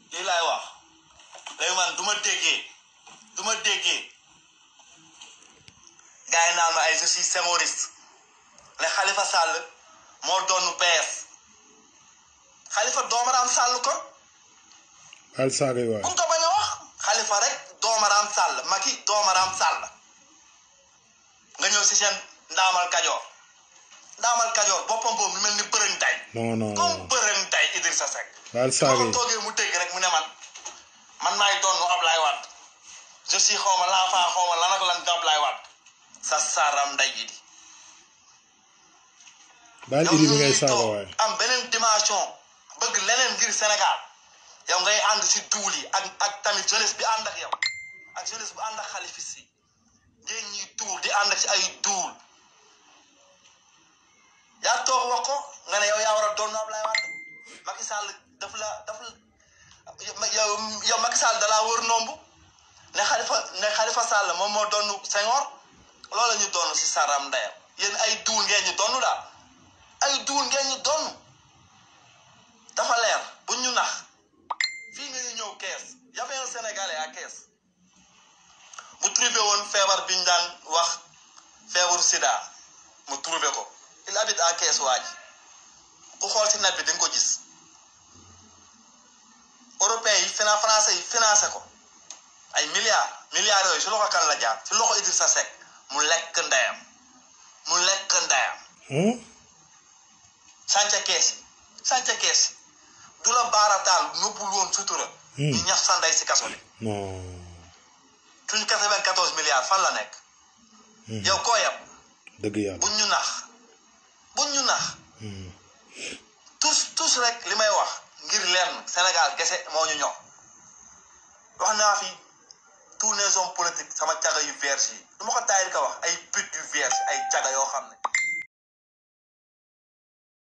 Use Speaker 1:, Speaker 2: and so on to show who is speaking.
Speaker 1: lii laay wax léegi man du ma déggee du ma déggee gars yi naan ma ay je suis sémoriste ne Khalifa Sall moo doonu PS Khalifa doomaraam Sall ko
Speaker 2: al saaga yi waay
Speaker 1: buñ ko bañ a wax Khalifa rek doomaraam Sall Macky doomaraam Sall nga ñëw si seen ndaamal kajoor ndaamal kajoor boppam boobu mu mel ni bërëng tay
Speaker 2: non non
Speaker 1: comme
Speaker 2: non
Speaker 1: bërëng tay Idrissa Seck
Speaker 2: al saaga
Speaker 1: soo
Speaker 2: yi
Speaker 1: toogee mu dégg rek mu ne man man maay doon Ablaye Wade je suis xaw ma l'enfant xaw ma lan ak lan Ablaye Wade sa saram nday ji di
Speaker 2: baal
Speaker 1: yow
Speaker 2: idi bi
Speaker 1: ñun
Speaker 2: ngay
Speaker 1: ñuy
Speaker 2: saaga
Speaker 1: toog
Speaker 2: waay
Speaker 1: am beneen dimension bëgg leneen ngir Sénégal yow ngay ànd si duul yi ak ak tamit jeunesse bi ànd ak yow ak jeunesse bu ànd ak xalifis si ngeen ñuy duul di ànd ak si ay duul yaa toog wax ko nga ne yow yaa war a doon Ablaye Wade Macky Sall daf la daf la yow yow Macky Sall dalaa wër nomb ne Khalifa ne Khalifa Sall moom moo doon Senghor loolu la ñu doon si saram ndeyam yéen ay duul ngeen ñu doon daal ay duul ngeen ñu doon dafa leer bu ñu nax fii nga ñu ñëw kees y avait un Sénégalais à kees mu trouvé woon feebar bi ñu daan wax feebaru sida mu trouvé ko il habite à kees waa ji ku xool si net bi di nga ko gis européens yi finan français yi financé ko ay milliards milliards yooyu si loxo kan la jaar si loxo Idrissa Seck mu lekk ndeyam mu lekk ndeyam
Speaker 2: hmm
Speaker 1: sànca kees yi sànca kees yi du la baarataal nëbbul woon sutura
Speaker 2: Hmm.
Speaker 1: ñu ñax sa ndey si kaso bi
Speaker 2: non
Speaker 1: suñu quatre-vingt-quatorze milliards fan la nekk
Speaker 2: Hmm.
Speaker 1: yow koo yab
Speaker 2: dëgg yàlla
Speaker 1: buñ ñu nax buñ ñu nax
Speaker 2: Hmm.
Speaker 1: tous tous rek li may wax ngir lenn Sénégal kese moo ñu ñor wax naa fi tous les hommes politiques sama caga yu vierge yi du ma ko taayil ka wax ay pute yu vierge ay caga yoo xam ne